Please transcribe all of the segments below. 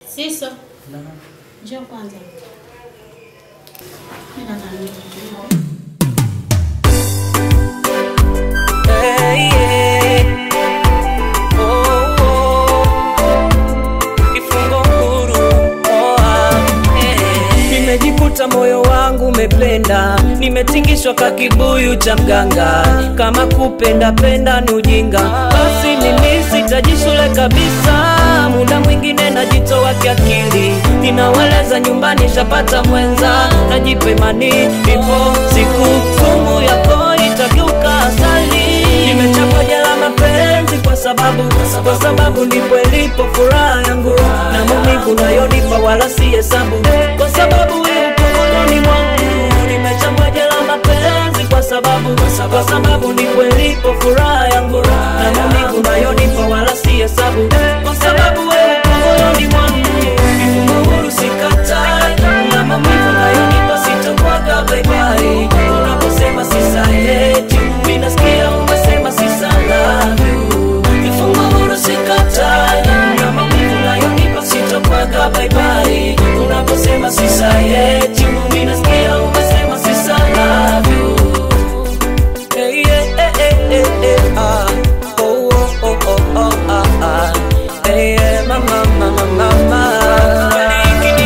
Siso, Na njoo kwanza. Mimi nadhani Hey, yeah. Oh, oh. Kifungo huru. Oh, ah, hey. Nimejikuta moyo wangu umependa, nimetingishwa ka kibuyu cha mganga. Kama kupenda penda ni ujinga, basi mimi sitaji shule kabisa. Muda mwingine najitoa kiakili, ninaweleza nyumbani shapata mwenza, najipa imani, ipo siku sumu yako itageuka asali. Nimechapa jela mapenzi kwa sababu, kwa sababu ndipo ilipo furaha yangu na maumivu nayonipa wala si hesabu, kwa sababu upo moyoni mwangu. Nimechapa jela mapenzi kwa sababu, kwa sababu ndipo ilipo furaha yangu na maumivu nayonipa wala si hesabu, kwa sababu upo moyoni mwangu. Nifungo huru sikatai, na maumivu nayonipa sitakuwaga bye bye. Unaposema sisaheti, mimi nasikia umesema sisa love you. Nifungo huru sikatai, na maumivu nayonipa sitakuwaga bye bye. Unaposema sisaheti, mimi nasikia umesema sisa love you. Hey, yeah, eh, eh, eh, eh, ah. Oh, oh, oh, oh, oh, ah, ah. Hey, yeah, mama, mama, mama.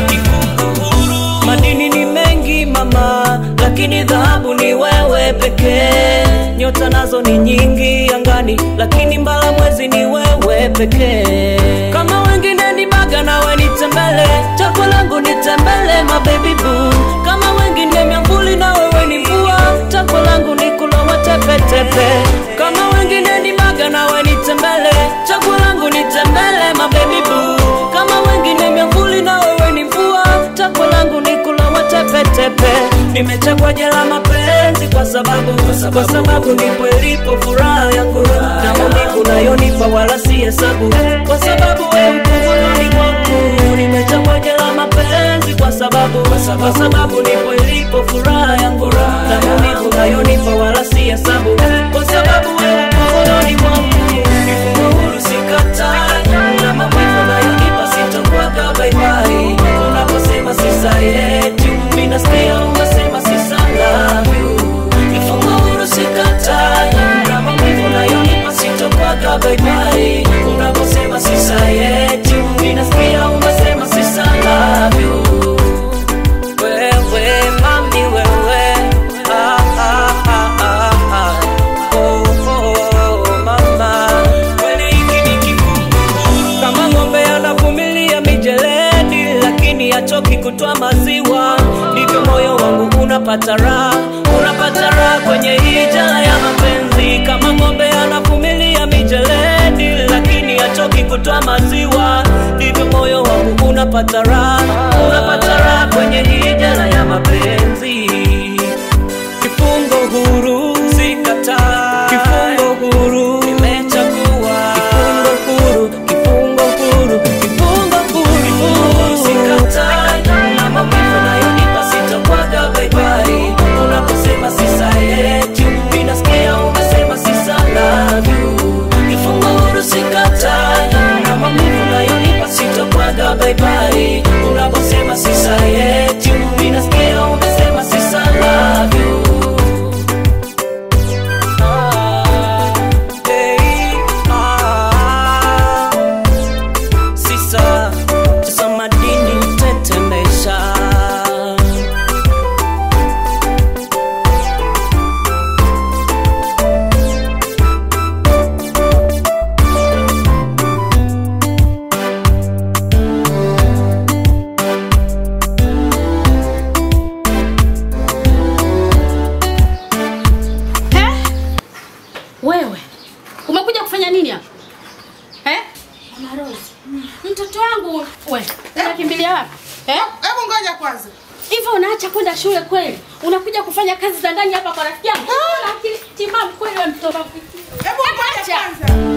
Madini ni mengi mama, lakini dhahabu ni wewe pekee. Nyota nazo ni nyingi angani, lakini mbala mwezi ni wewe pekee. Kama wengine ni baga, nawe ni tembele, chaguo langu ni tembele, my baby boo. Kama wengine miamvuli, na wewe ni mvua, chaguo langu ni kulowa tepetepe. Kama wengine ni baga, nawe ni tembele, chaguo langu ni tembele, my baby boo. Kama wengine miamvuli, na wewe ni mvua, chaguo langu ni kulowa tepetepe. Nimechagua jela mapenzi kwa sababu, kwa sababu ndipo ilipo furaha yangu na maumivu nayonipa wala si hesabu, kwa sababu wewe uko moyoni mwangu. Nimechagua jela mapenzi kwa sababu, kwa sababu ndipo ilipo furaha yangu na maumivu nayonipa wala si hesabu, kwa sababu wewe uko moyoni mwangu. Nifungo huru sikatai, na maumivu nayonipa sitakuwaga bye bye. Unaposema sisaheti, mimi nasikia umesema sisa love you. Nifungo huru sikatai, na maumivu nayonipa sitakuwaga bye bye. Unaposema sisaheti, mimi nasikia umesema sisa love you. Wewe mami wewe, ah, ah, ah, ah, ah. Oh, oh, mama. Kweli hiki ni kifungo huru. Kama ng'ombe anavumilia mijeledi, lakini hachoki kutoa maziwa, ndivyo moyo wangu unapata raha, unapata raha kwenye hii jala ya mapenzi. Kama ng'ombe anavumilia mijeledi, lakini hachoki kutoa maziwa, ndivyo moyo wangu unapata raha, unapata raha kwenye hii jala ya mapenzi. Kifungo huru sikataa, kifungo huru nimechagua, kifungo huru, kifungo huru, kifungo huru, kifungo huru sikataa, na maumivu nayonipa sitakuwaga bye bye. Unaposema sisaheti, mimi nasikia umesema sisa love you. Kifungo huru sikataa, na maumivu nayonipa sitakuwaga bye bye. Unaposema sisaheti, mimi nasikia umesema sisa love you. Ah, hey, ah. Sisa, sasa madini tetemesha Eh? Wewe umekuja kufanya nini hapa eh? Mama Rose, mtoto wangu we, unakimbilia wapi eh? Hebu ngoja kwanza. Hivyo unaacha kwenda shule kweli? Unakuja kufanya kazi za ndani hapa kwa rafiki yangu? Una akili timamu kweli wewe mtoto wa kufikiri. Hebu ngoja Acha. kwanza.